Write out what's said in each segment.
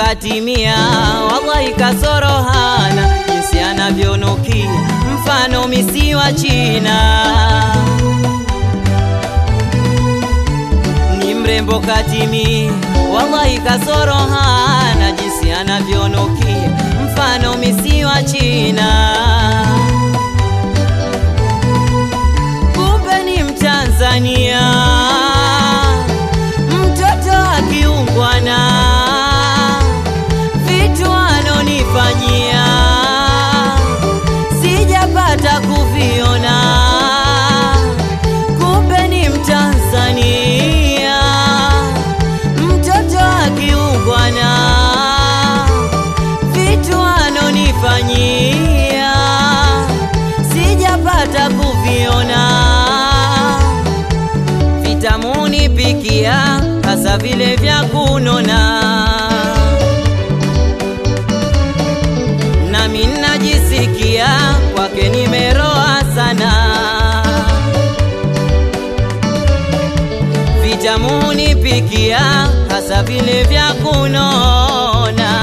katimia, wallahi kasoro hana, jinsi anavyonukia mfano misi wa China. Ni mrembo katimia, wallahi kasoro hana, jinsi anavyonukia mfano misi wa China. Kumbe ni Mtanzania, mtoto akiungwana, vitu anonifanyia sijapata kuviona. Kumbe ni Mtanzania, mtoto akiungwana, vitu anonifanyia sijapata kuviona. Vitamuni pikia hasa vile vya kunona, nami najisikia kwake nimeroa sana. Vitamuni pikia hasa vile vya kunona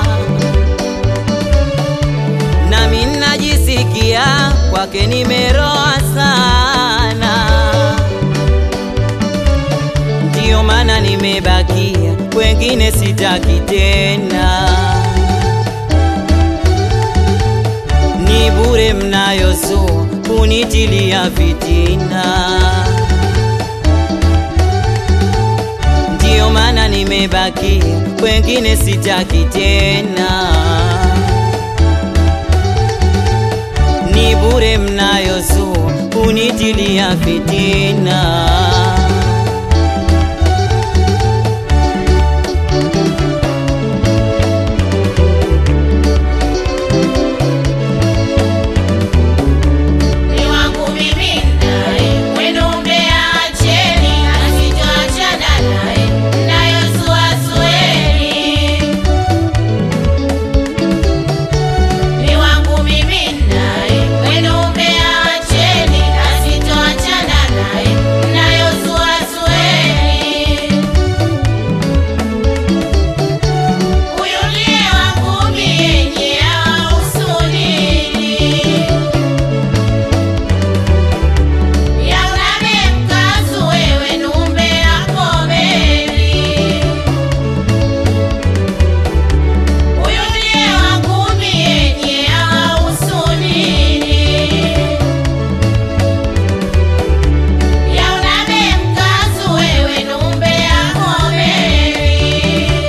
nami najisikia kwake nimeroa sana, ndiyo maana nimebakia, wengine sitaki tena. Ni bure mnayosua kunitilia fitina, ndiyo maana nimebakia, wengine sitaki tena. ni bure mnayozua kunitilia fitina. Ni wangu mimi naye, wenu mbeacheni, asitoachana naye, mnayosuasueni. Ni wangu mimi naye, wenu mbeacheni, asitoachana naye, mnayosuasueni. Huyu ndiye wangu mie, nyie hawahusu nini? Yauname mkazu wewe numbe yako meli Huyu ndiye wangu mie nye hawahusu nini Yauname mkazu wewe numbe yako meli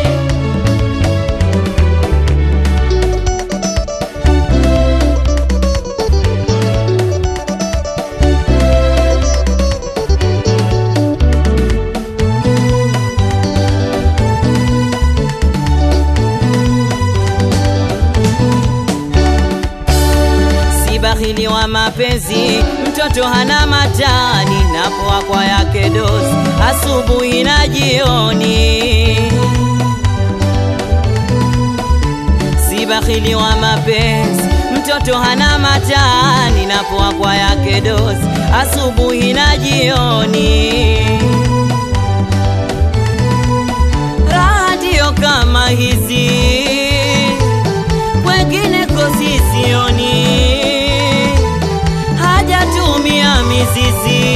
si bahili wa mapenzi, mtoto hana matani, napoa kwa yake dozi asubuhi na jioni. Si bahili wa mapenzi, mtoto hana matani, napoa kwa yake dozi asubuhi na jioni. Raha ndiyo kama hizi wengine kosi sioni, hajatumia mizizi,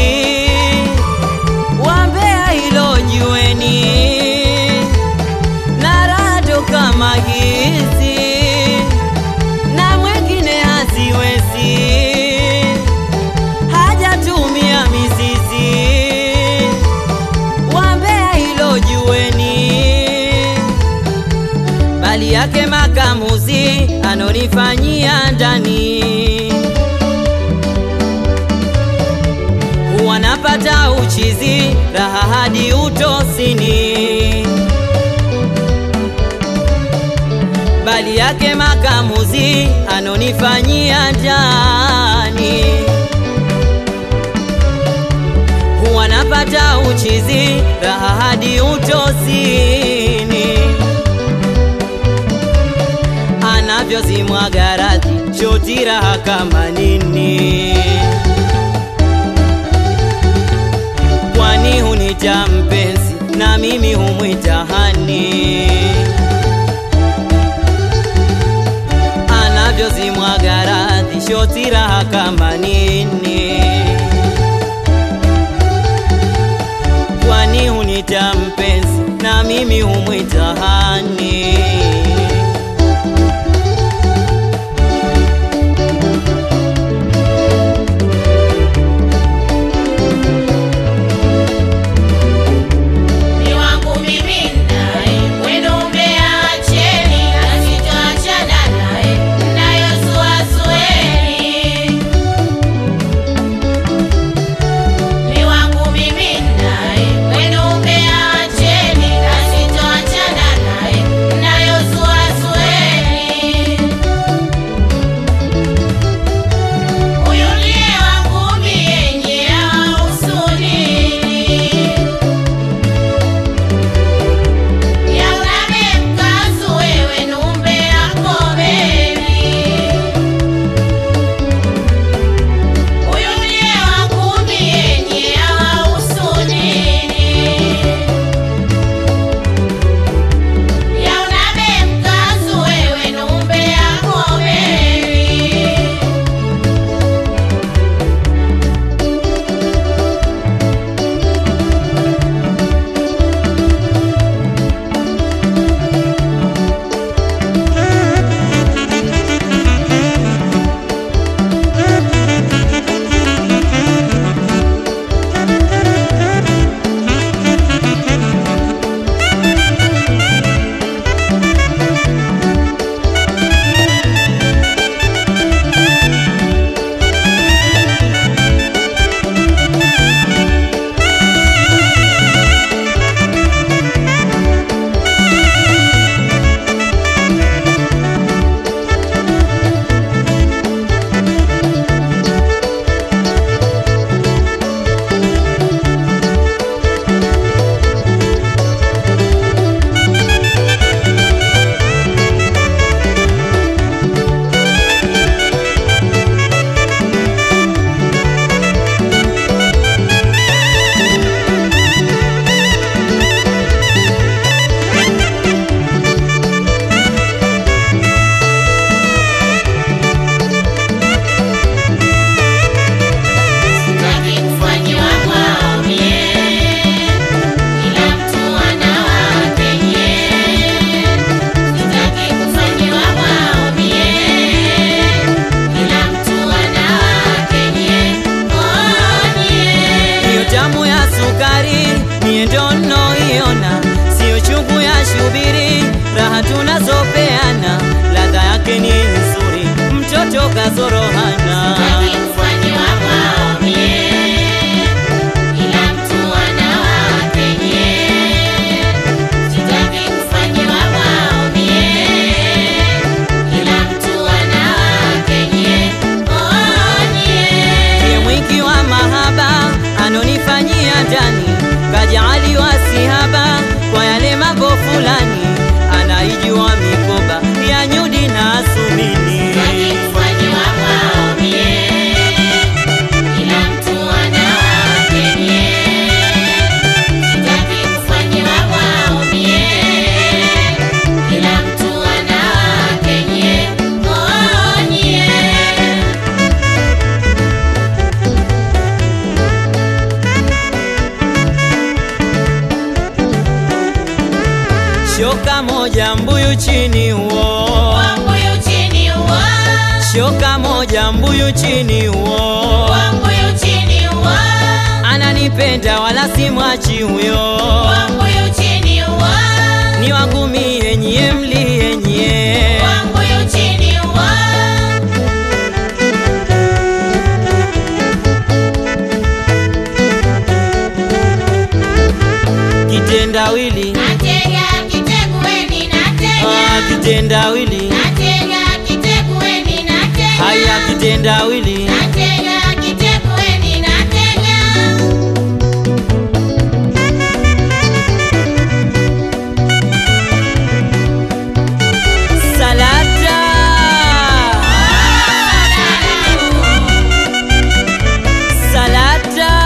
wambea hilo jueni, na rado kama hizi na mwengine haziwezi, hajatumia mizizi, wambea hilo jueni bali yake makamuzi anonifanyia ndani, huwa napata uchizi raha hadi utosini, bali yake makamuzi anonifanyia ndani, huwa napata uchizi raha hadi utosini anavyozimwaga radhi choti raha kama nini, kwani hunita mpenzi na mimi humwita hani. kama nini? Kwani hunita mpenzi na mimi humwita hani? Ni wangu mimi naye, wenu mmeacheni, na sitoachana naye, mnayosuasueni. Ni wangu mimi naye, wenu mmeacheni, na sitoachana naye, mnayosuasueni. Huyu ndiye wangu mie, nyie hawahusuni. Yauname mkazu wewe numbe yako bebi, huyu ndiye wangu mie, nyie hawahusu nini? Yauname mkazu wewe numbe yako bebi. Sitaki kufanyiwa maomie, kila mtu ana wake nye. Sitaki kufanyiwa maomie, kila mtu ana wake nye. Oh, nye. Hiyo tamu ya sukari mie ndo nnoiona, siyo chungu ya shubiri, raha tunazopeana, ladha yake ni nzuri, mtoto kazorohana. Sitaki kufanyiwa maomie, kila mtu ana wake nye. Sitaki kufanyiwa maomie, kila mtu ana wake nye. Oh, nye. Ndiye mwingi wa mahaba anonifanyia ndani, kajaaliwa sihaba kwa yale mambo fulani, anaijua mikoba ya nyudi na asumini. Sitaki kufanyiwa maomie, kila mtu ana wake nye. Sitaki kufanyiwa maomie, kila mtu ana wake nye. Oh, nye. Shoka moja mbuyu chini huo, Wangu yu chini uwa, shoka moja mbuyu chini huo, wangu yu chini uwa, ananipenda wala simwachi huyo, wangu yu chini uwa, ni wangu mie nyie mlie nyie. wangu yu chini uwa. Kitendawili, Natega kitegueni, natega. ah, kitendawili, Natega kitegueni, natega. haya kitendawili, Natega kitegueni, natega. salata, salata,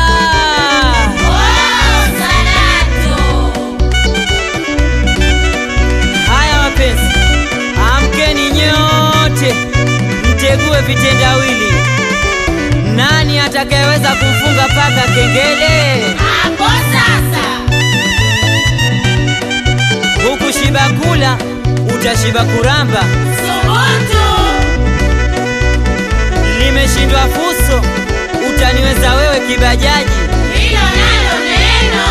Oh, salatu. haya wapenzi, amkeni nyote, mtegue vitendawili, Nani atakayeweza kumfunga paka kengele? Hapo sasa. Huku shiba kula, utashiba kuramba. Subutu. Limeshindwa fuso, utaniweza wewe kibajaji. Hilo nalo neno.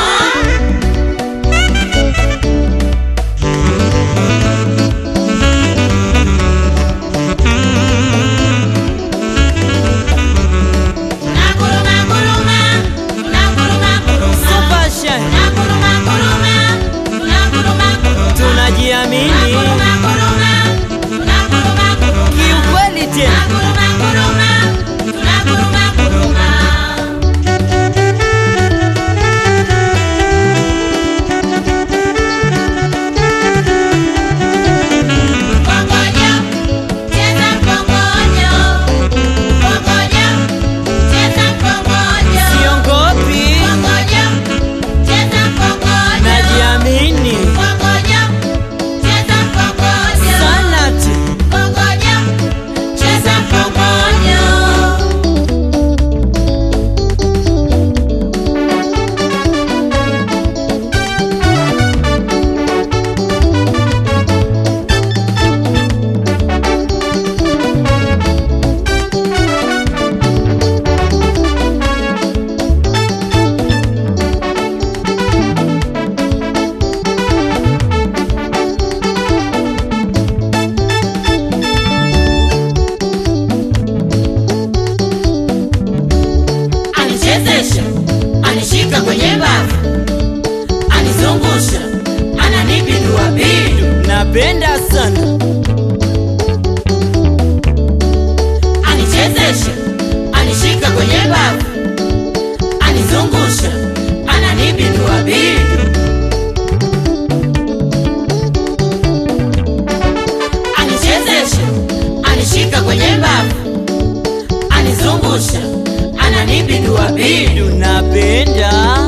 Naguruma guruma, naguruma guruma. Super Shine, Naguruma guruma, naguruma guruma. tunajiamini Naguruma guruma, naguruma guruma. kiukweli tena. Naguruma guruma, naguruma guruma. Mkongojo, cheza mkongojo. Mkongojo, cheza mkongojo. Siongopi, Mkongojo, cheza mkongojo. najiamini Mkongojo, cheza mkongojo. sana tu. Mkongojo, cheza mkongojo. Anichezesha, anishika kwenye mbavu, anizungusha, ananipindua pindu. Napenda sana Anichezesha, anishika kwenye mbavu, anizungusha, ananipindua pindu. Anichezesha, anishika kwenye mbavu, anizungusha, ananipindua pindu. napenda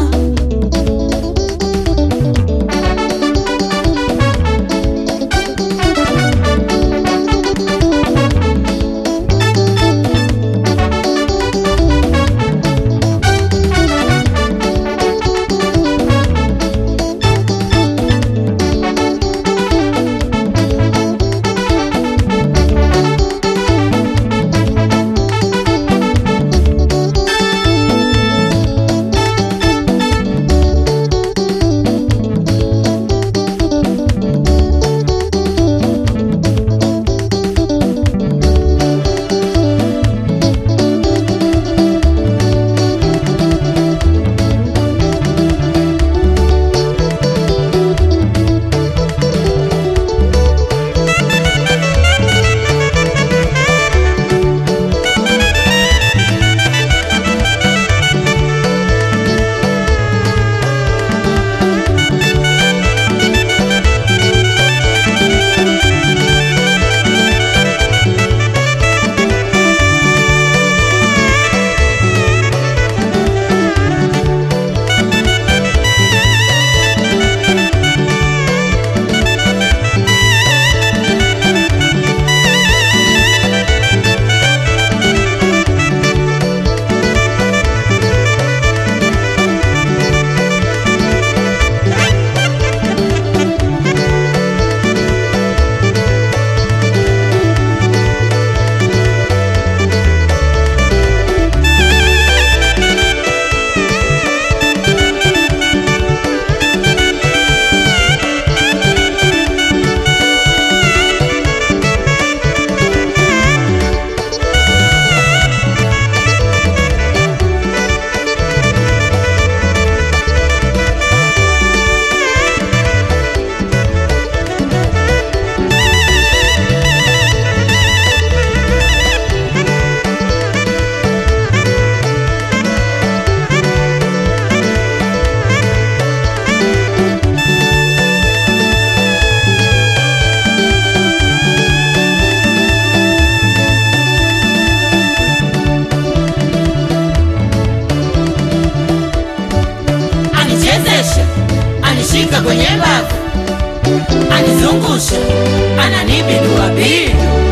anishika kwenye mbavu, anizungusha, ananipindua pindu.